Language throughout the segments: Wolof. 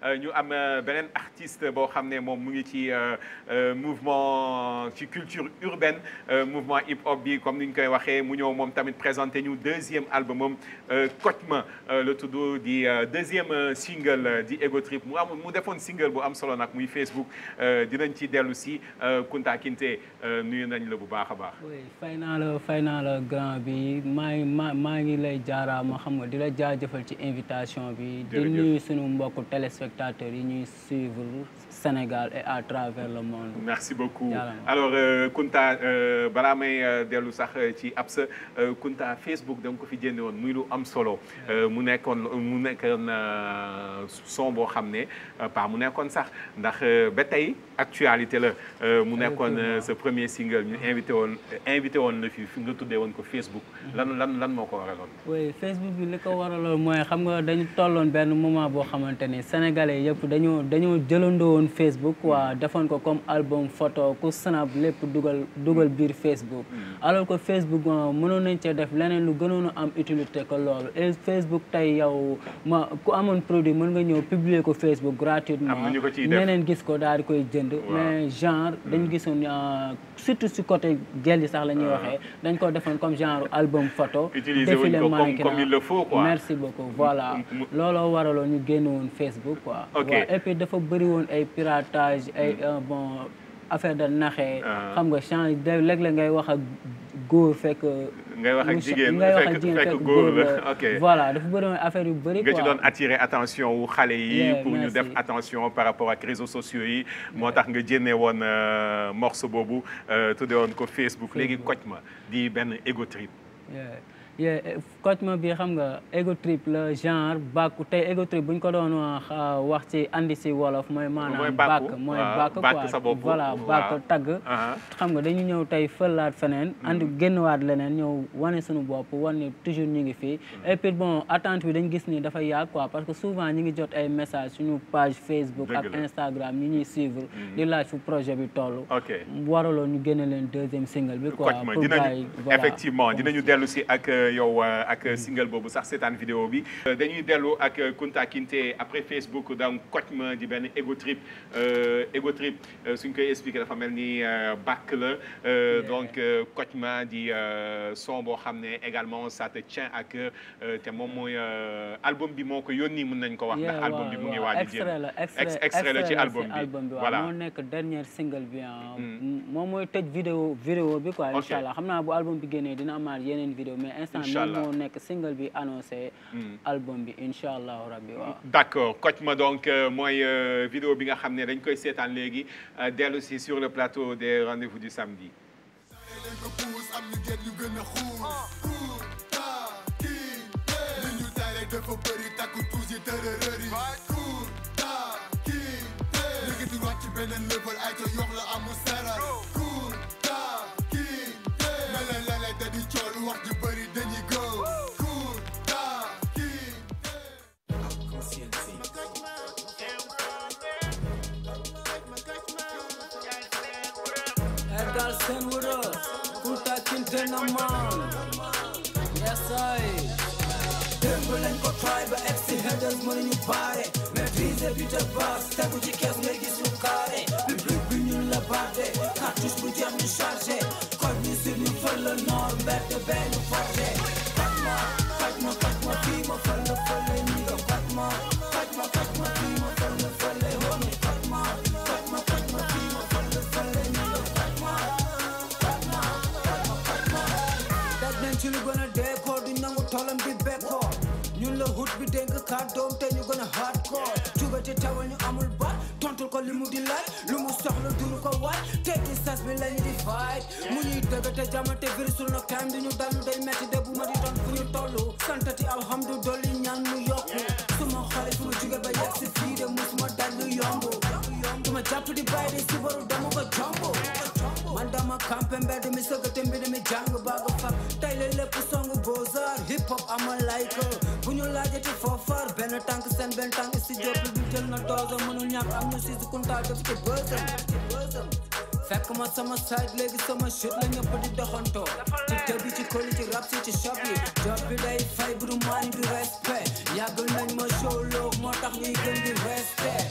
ñu am beneen artiste boo xam ne moom mu ngi ci mouvement ci culture urbaine mouvement hip hop bi comme ni ñu koy waxee mu ñëw moom tamit présenté ñu deuxième album moom Kocma la tudd di deuxième single di Ego Trip mu am mu defoon single bu am solo nag muy Facebook dinañ ci dellu si Kunta Kinte nuyu nañ la bu baax a baax. oui fay naa la fay naa la grand bi maa ngi maa maa ngi lay jaaraama xam nga di la jaajëfal ci invitation bi. di nuyu sunu mbokku téléspectateurs yi ñuy suivre Sénégal et à travers le monde. merci beaucoup alors Kunta balaa may dellu sax ci ab sa Kunta Facebook da nga ko fi jënde woon muy lu am solo mu nekkoon mu nekkoon son boo xam ne pas mu nekkoon sax ndax ba tey actualité la mu nekkoon sa premier single ñu invité woon invité woon la fi fi nga tuddee woon ko Facebook lan lan lan moo ko waraloon. oui Facebook bi li ko waraloon mooy xam nga dañu tolloon benn moment boo xamante ni sénégalais yëpp dañoo dañoo jëlandoo woon Facebook waa defoon ko comme album photo ku snap lépp dugal dugal biir Facebook. alors que Facebook mënoon nañ cee def leneen lu gënoon a am utilité que loolu et Facebook tey yow ma ku amoon produit mën nga ñëw publier ko Facebook gratuitement. ñeneen gis ko daal di koy jënd. mais genre dañu gisoon surtout si côté gel yi sax la ñuy waxee dañ ko defoon comme genre album photo. utiliser wuñ ko comme comme il le faut quoi. merci beaucoup voilà looloo waraloon ñu génn woon Facebook quoi. ok et puis dafa bëri woon ay piratage ay bon affaire de naxee. xam nga change léeg-léeg ngay wax ak góor fekk. ngay wax ak jigéen ngay wax ak fekk jigéen fekk fekk góor la la ok voilà dafa bëri woon affaire yu bëri nga quoi. ci doon attirer attention wu xale yi Yeah, pour ñu merci. def attention par rapport ak réseaux sociaux yi moo tax nga jénne woon morceau boobu tuddee woon ko Facebook léegi Kocma di benn ego trip yeah yeah Kocma bi xam nga ego trip la genre bàkku tey ego trip bu ñu ko doon wax wax ci andi si wolof mooy Mooy maanaam bàkku, bàkk mooy waaw, bàkk bàkk quoi sa bopp, voilà waaw. bàkk tagg Aha. xam nga dañu ñëw tey fëlaat feneen andi génnwaat leneen ñëw wane suñu bopp wane ni toujours ñu ngi fii et puis bon attente bi dañ gis ni dafa yàgg quoi parce que souvent ñi ngi jot ay message suñu page Facebook Dëgg ak la. Instagram ñi ñuy suivre di laaj fu projet bi toll ok waraloon ñu génne leen deuxième single bi quoi Kocma pour gars dinañu yi voilà effectivement dinañu dellu si ak yow ak single boobu sax seetaan vidéo bi dañuy dellu ak Kunta Kinte après Facebook donc Kocma di benn ego trip ego trip suñ koy expliquer dafa mel ni bàkk la donc Kocma di son boo xam ne également ça te tient à cœur te moom mooy album bi moo ko yónni mën nañ ko wax ndax Yeah, album bi mu ngi waaw, waaj a extrait la génn extrait extrait la ci si album bi album bi waaw voilà moo nekk dernier single bi ah moom mooy tëj vidéo vidéo bi quoi incha allah xam naa bu album bi génnee dina amaat yeneen vidéo mais instant Incha moom allah. moo nekk single bi annoncé album bi incha allahu rabbi waaw D'accord Kocma donc euh, mooy euh, vidéo bi nga xam ne dañ koy seetaan léegi euh, dellu si sur le plateau des rendez-vous du samedi. leen ko puus am ñu gën ñu gën a xuus Kunta Kinte li ñu tay rek dafa bëri takku tuus yi tërërër yi Kunta Kinte léegi di wàcc beneen level ay ca yox la amul seral Kunta Kinte mel na lele da di cool wax ji bëri dañuy go Kunta Kinte Edgar Senwuro Kunta Kinte na man yes I démb lañ ko try ba egg si headers mënuñu baare maîtriser bi te baas tegu ci kees ngay gis lu carré public bi ñun la baate cartouche bu jeex ñu chargé kon ñu sur ñu fël la noor mbedd benn forcé faj ma faj ma faj ma fii ma fël la fële ñi nga faj ma faj ma faj ma fii ma fël la fële homi faj ma faj ma faj ma fii ma fël la fële ñi nga faj ma faj ma faj ma faj ma daj nañ ci lu gën a dee ko du nangu toolam di bekkoor ñun la hut bi dénk kàddoom te ñu gën a hardcore juba ci tawal ñu amul baat tontul ko li mu di laaj lu mu soxla duru ko waaj tekki sas bi lañu di fight mu ñuy dëgg te jamante virisul na time di ñu dal lu day metti de bu ma di doon fu ñu tollu santati alhamdu dolli ñaan mu yokku suma xale fu ma jóge ba yegg si fii de musuma dal lu yomb duma jàpp di bàyyi de si baru dama ko jombo man dama campé mbedd mi sëgate mbedd mi jàng baaga fak tey la lépp songu bozar hip hop ama like bu ñu laajati foofar benn tànk seen benn tànk si jóp bi jël na dose mënul ñàkk am ñu si kunta def ci bësam fekk ma sama side léegi sama shit la ñëpp di doxantoo ci tëbi ci koli ci rap si ci shop yi job bi day fay bu du maani du respect yàgg nañ ma show loo moo tax ñuy gën di respect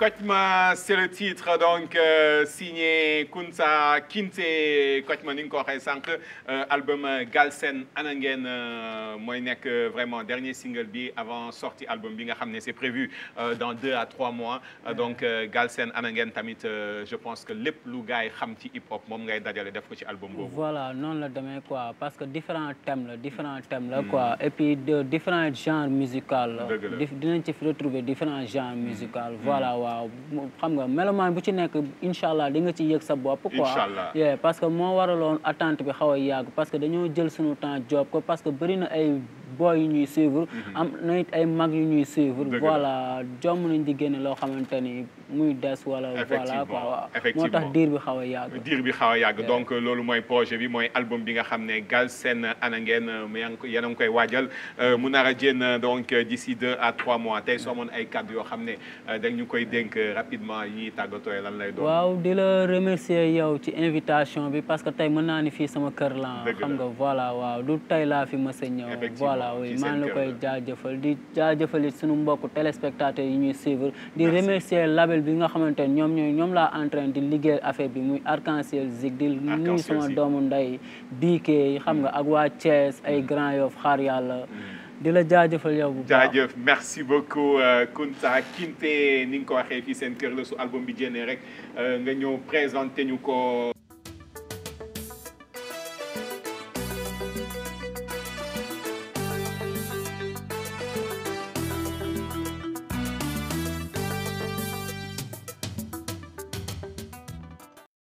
Kocma c'est le titre donc euh, signé Kunta Kinte Kocma ni nga ko waxee sànq album Galsen Anangen mooy nekk vraiment dernier single bi avant sortie album bi nga xam ne c'est prévu euh, dans deux à trois mois Euh, donc euh, Galsen Anangen tamit euh, je pense que lépp lu gars yi xam ci hip hop moom ngay dajale def ko ci album boobu. voilà noonu la demee quoi parce que différents thèmes la différents thèmes la quoi et puis de différents genres musicaux la Dëgg la. Dif- dinañ ci retrouver différents genres musicaux voilà waaw mu- xam nga mélomane bu ci nekk incha allah di nga ci yëg sa bopp quoi Inch'Allah. yeah, parce que moo waraloon attente bi xaw a yàgg parce que dañoo jël suñu temps job ko parce que bëri na ay boy yu ñuy suivre am na it ay mag yu ñuy suivre Dëgg la. voilà jomm nañ di génne loo xamante ni muy des wala voilà Effectivement, quoi waaw moo effectivement. tax diir bi xaw a yàgg diir bi xaw a yàgg donc loolu mooy projet bi mooy album bi nga xam ne Galsen Anangen mu yaa ngi ko yéen a ngi koy waajal euh, mu nar a génn donc euh, d'ici deux à trois mois tey soo amoon ay kàddu yoo xam ne euh, dañ ñu koy dénk rapidement yi ñuy tàggatoo lan lay doon. waaw di la remercier yow ci invitation bi parce que tey mën naa ni fii sama kër la Dëgg xam la. nga voilà waaw du tey laa fi mës a ñëw Effectivement, voilà oui ci maa seen ngi la kër koy la. jaajëfal di jaajëfal it suñu mbokku téléspectateurs yi ñuy suivre di Merci. remercier label bi nga xamante ni ñoom ñooy ñoom laa en train di liggéey affaire bi muy Arc-en-Ciel Zik di nuyu Arc-en-Ciel sama Zik. doomu ndey biikee xam nga ak waa Thiès ay Grand Yoff xaar yàlla di la jaajëfal yow bu baax jaajëf merci beaucoup euh, Kunta Kinte ni nga ko waxee fii seen kër la su album bi génnee rek euh, nga ñëw présenté ñu ko.